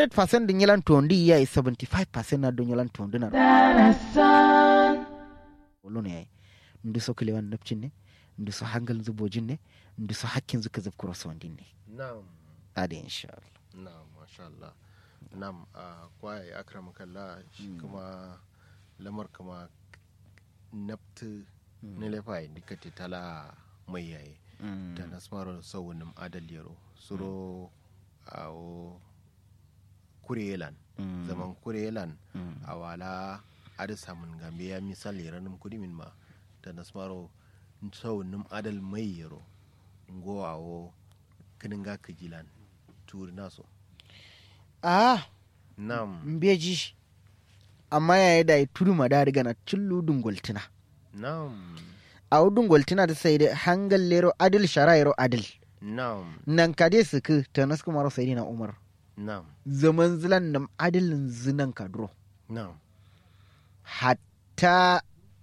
100% din yalan tondi ya yi 75% na don yalan tondi na wolo ne yayi ndu so kilewan napcin ne ndu so hangal zubojin ne ndu so hakkin zuka zub cross wandin ne na'am ade insha Allah na'am masha Allah na'am a kwaye akram kalla shi kuma lamar kuma naftu ne lefa yi dikati tala mai yayi ta nasmaro saunin adaliyaro suro a kurelan zaman kurelan a wala ada samun gambe ya misali ranar kudimin ma da nasmaro saunin adal mai yaro ngo awo kinin ga kajilan turi naso ah nam mbeji amma yayi da turu ma da riga na cillu dungultina nam a dungultina da sai da hangal lero adil sharairo adil nam nan kade su ku ta nasku maro sai na umar nam zaman zilan nam adilin zinan kadro nam hatta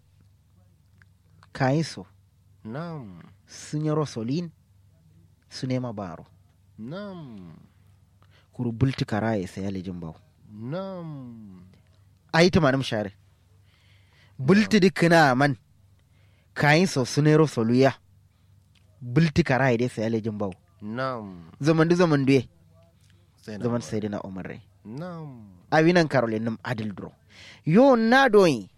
kayi so nam sun yi rosolin su nema baro nam kuru bulti karaye sai ya lijin bau nam a yi tumanin share bulti dukkan man kayi so su ne rosoluya bulti karaye dai sai ya lijin bau nam zaman du zaman duye sai na zaman ba. sai dina umar rai nam awinan karolin nim adil dro yo na doyi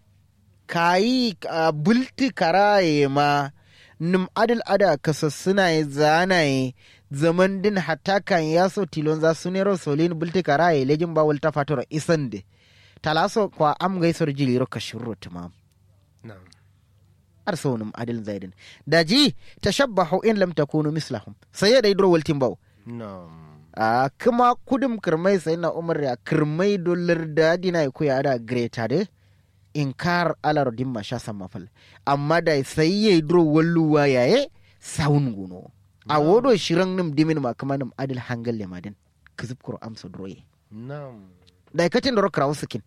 kayi a bulti karaye ma nim adil ada kasassuna ya zanaye zaman din hatta kan yaso tilon za su nero solin bulti karaye lejin bawul ta fatoro isan de talaso kwa am gaisar jiliro ka shirro tumam nam ar so nim adil zaidin daji tashabbahu in lam takunu mislahum sai ya dai dro waltin baw nam a kuma kudum kirmai sai na umar ya kirmai dolar da dina ya kuya da greta de inkar alar dimma sha san mafal amma da sai ya dro walluwa yaye saun guno a wodo shiran nim dimin ma kuma nim adil hangal le madin kizib kuro amsa droye nam da katin dro krawo sikin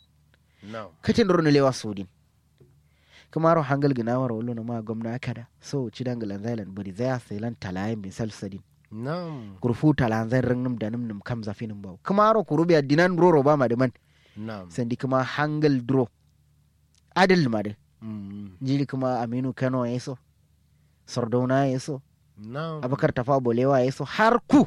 nam katin dro ne lewa sudin kuma ro hangal ginawar wallo na ma gwamna kada so ci dangalan zailan bari zaya sailan talayin bin salsadin nam kurfu talanzan rin nim da nim nim kam zafi nim baw kuma ro kuru biya dinan roro ba ma de man nam sandi kuma hangal dro adil ma de Mm, jili kuma aminu kano ya so sardauna ya so nam abakar tafa bolewa ya so har ku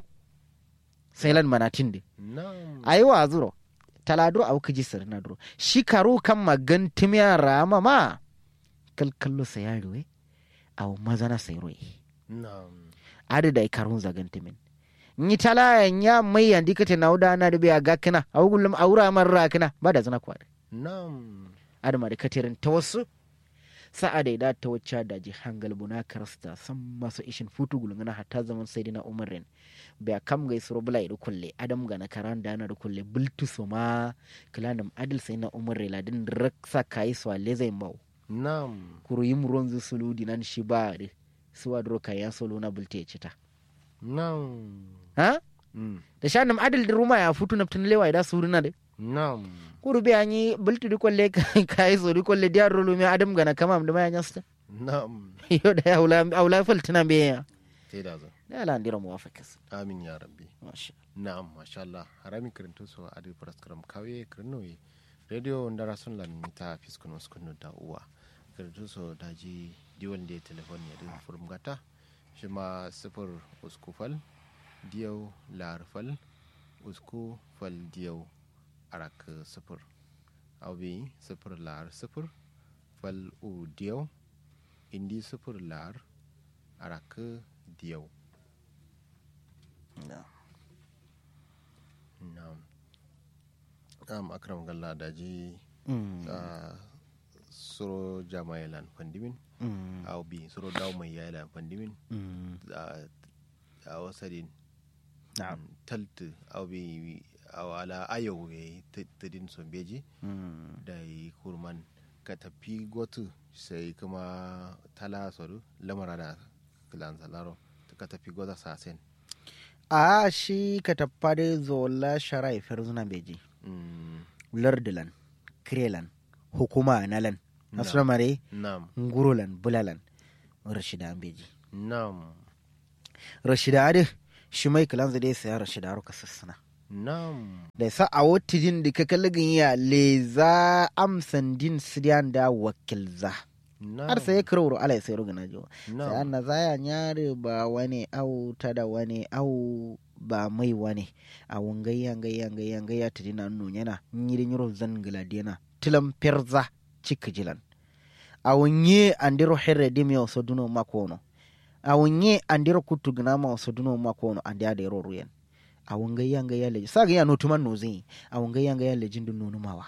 sailan manatin de nam ayi wa zuro taladro awu kaji sirna dro shi karu kan magan timiya rama ma kalkallo sayarwe awu mazana sayroye nam adada karun zagan timin ni tala ya mai yandi kate na uda na da biya ga kana awu gullum aura man ra kana ba da zana kwada nam adama da katerin ta wasu sa'a da da ta wacce da ji hangal buna karsta san masu ishin futu gulungana hatta zaman sai dina umarin biya kam gai suro bula idu kulle adam ga na karan da na da kulle bultu so ma kilanam adil sai na umarin ladin raksa kai so le zai mau nam kuru yim ronzu sulu dinan shi ba de suwa dro kaya solo na bulte ya cita nam ha Mm, da shanum adil da ruma ya futu na tun lewa da suruna de nam kuru be anyi bultu di kolle kai so di kolle diar rulu mi adam gana kama da maya nyasta nam yo da aula aula faltina be ya sai da zo da la ndira muwafakas amin ya rabbi masha na'am masha Allah harami kirinto so adi paraskaram kawe kirnoyi radio ndara sun lan mita fiskun waskun da uwa kirinto so daji diwan da telefon ya din furum gata shi ma sifir uskufal diyau larfal usku fal diyau arak sifir abi sifir lar sifir fal u diyau indi sifir lar arak diyau Allah na'am am akram galla daji mm a suro jamailan pandimin mm aw bi suro daw mai yailan pandimin mm a a wasadin na'am taltu aw bi aw ala ayo we tadin son beji mm da yi kurman ka tafi gotu sai kuma tala soru lamara da kilan salaro ka tafi gota sasen a shi ka taffare zola sharai ferzuna beji Mm, lardilan krelan hukuma nalan asramare nam ngurulan bulalan rashida beji nam rashida ade shi mai kilan zade saya rashida ro kasassana nam da sa a wotijin da ka kalligin ya leza amsan din sidiyan da wakilza nam har sai kiro ala sai rugana jo sai nam anna zaya nyare ba wani au tada wani au ba mai wani a wangayya ngayya ngayya ngayya tidina nu yana nyiri nyiro zan gladena tilam perza cikjilan a wonye andiro herre dimi o soduno makono a wonye andiro kutu gnama o soduno makono andi ade ro ruyen a wangayya ngayya le saga ya notuman no zin a wangayya ngayya le jindu nunu mawa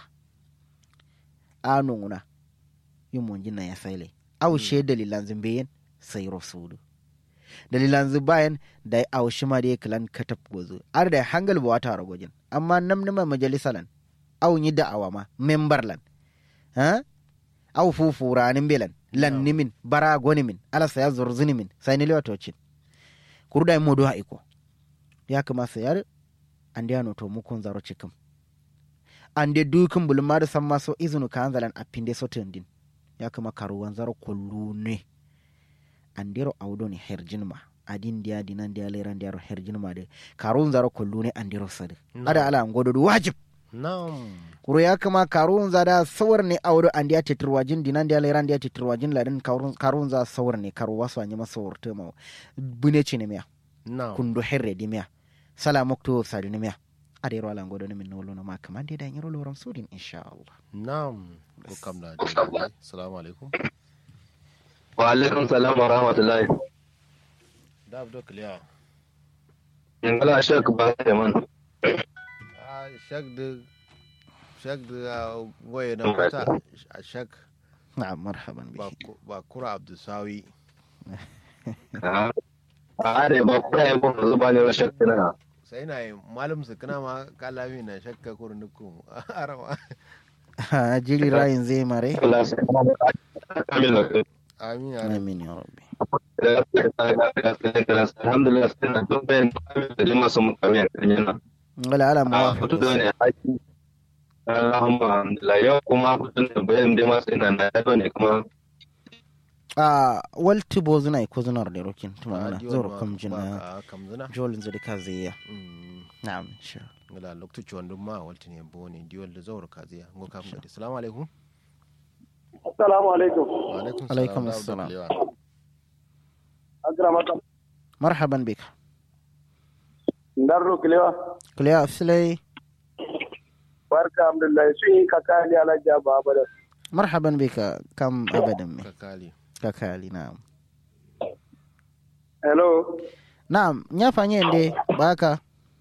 a nunguna yumon jinna ya saile au she dalilan zimbeyen sai rosudu dalilan zubayan da au shima da kalan katap gozo ar da hangal ba wata ragojin amma namnima majalisalan au yi da'awa ma memberlan ha au fufu ranin belan lan nimin bara goni min ala saya zurzuni min sai ni lewatocin kurda modo ha iko ya kama sayar an da to mukun zaro cikin an da dukin bulma da san maso izinu ka hanzalan a pinde sotin din ya kama karuwan zaro kullu ne an dero audo ne herjin ma adin dia dinan dia leran dia herjin ma de karun zaro kullu ne an dero sadi ada ala ngodo du wajib nam kuro ya kama karun za da sawar ne audo an dia titirwajin dinan dia leran dia titirwajin ladin karun karun za sawar ne karu wasu anyi masa wurte ma bune ce ne miya nam kundu herre di miya sala mokto sadi ne miya ada yaro ala ngodo ne min nolo ma kaman de da yaro loram sudin insha Allah nam ko kam da dai assalamu alaikum wa alaikum salam wa rahmatullahi da abdo kliya ingala shek ba da man a shak da shak da goye na mata a shak na'am marhaban ba bihi ku- ba kura abdusawi a are ba ku ya ba zuba ne shek na sai na yi malam su kana ma kalami na shakka kurnukum arawa ha jiri rayin zai mare Allah sai kamila amin ya amin ya rabbi alhamdulillah sai na duk bayan da jima sun mutane kan yana wala ala a muwafiq fito da ne haƙi Allahumma alhamdulillah yau kuma fito da bayan da masu ina na yado ne kuma a walti bozuna ko zunar da rokin tuma Ba ana diwan zoro ma- kam ba jina ka kamzina jolin zai ka zai ya Mm, na'am insha ngala loktu wandun ma walti ne bo ne diwal da zawar kaziya ngo kam da assalamu alaikum Assalamu alaikum. wa alaikum Alaikum da abdo assalam. kliya. Akramaka. marhaban bik Ndarro kilewa. kuliya afsilai Barka alhamdulillah sun yi kakali alhaji abu abada. marhaban bika kam abadan me kakali kakali na'am Hello. na'am nya fanye nde baka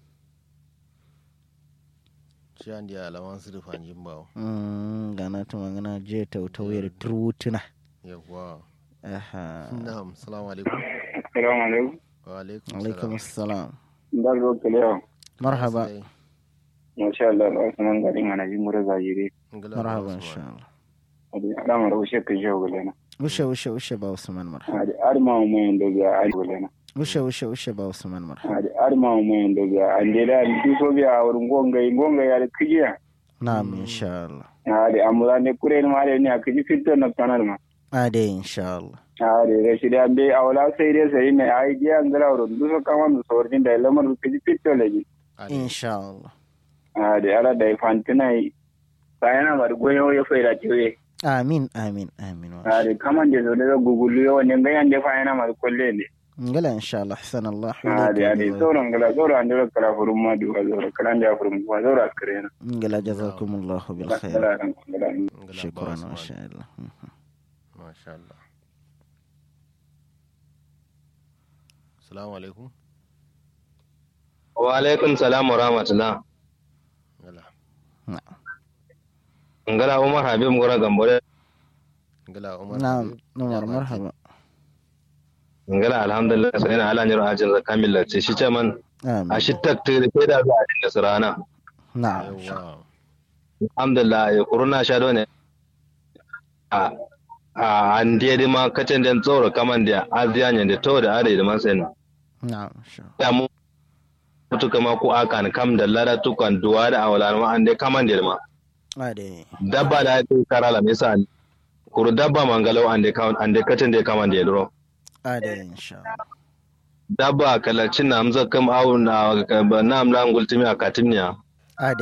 shi an dia alawan su rufa jin bawo mm gana tuma gana je tautauye da turutuna yawa aha na'am assalamu alaikum Assalamu alaikum. wa alaikum alaikum assalam Ndarro kilewa. marhaba Sai, Masha Allah, Usman garin ana ji mura zahiri. ngala marhaba Usman. insha Allah Adi adama da ushe kai shehu gulena. ushe ushe ushe ba usman marhaba Adi arma mu yin da biya ari gulena. ushe ushe ushe ba usman marhaba Adi arma mu yin da biya ande da du so biya wurin gongai gongai ya da kijiya. na'am insha Allah Adi amura ne kure ni mare ne akiji fitar na kanar ma. ade insha Allah Adi rashi da be awla sai dai sai ne ai giya ngala wurin du so kama mu sortin da lamar kiji fitar lagi. Ali, insha Allah a da yara da fantina sayana mar goyo ya faida tiwe amin amin amin wa a da kaman da zo da gugulu yo ne ga yande fayana mar kolle ne ngala insha Allah ahsan Allah a da da sauran gala sauran an da kala furum ma du zo kala da furum ma zo ra kare na ngala jazakumullahu bil khair kala ran kala ngala ba shukran Usman. wa sha Allah Mhm. masha Allah assalamu alaikum wa alaikum salam wa rahmatullah ngala na'am ngala umar habib gora gambore ngala umar na'am Habib, Umar ya marhaba ngala alhamdulillah sai na ala nyiro ajin zakamilla ce shi ce man amin a shi taktir sai da zuwa da surana na'am yawa alhamdulillah ya kuruna sha ne a a an dai ma kacin den tsoro kaman da aziyan da to da are da man sai na'am insha ya mu mutu kama ku akan kam da lada tukan duwa da awala ma an dai kaman da ma Allah ade dabba da ya karala misali kuru dabba mangalau an dai kaman an dai kacin da kaman da ya duro ade insha Allah dabba kalacin na amza kam awu na na amla ngultimi akatimniya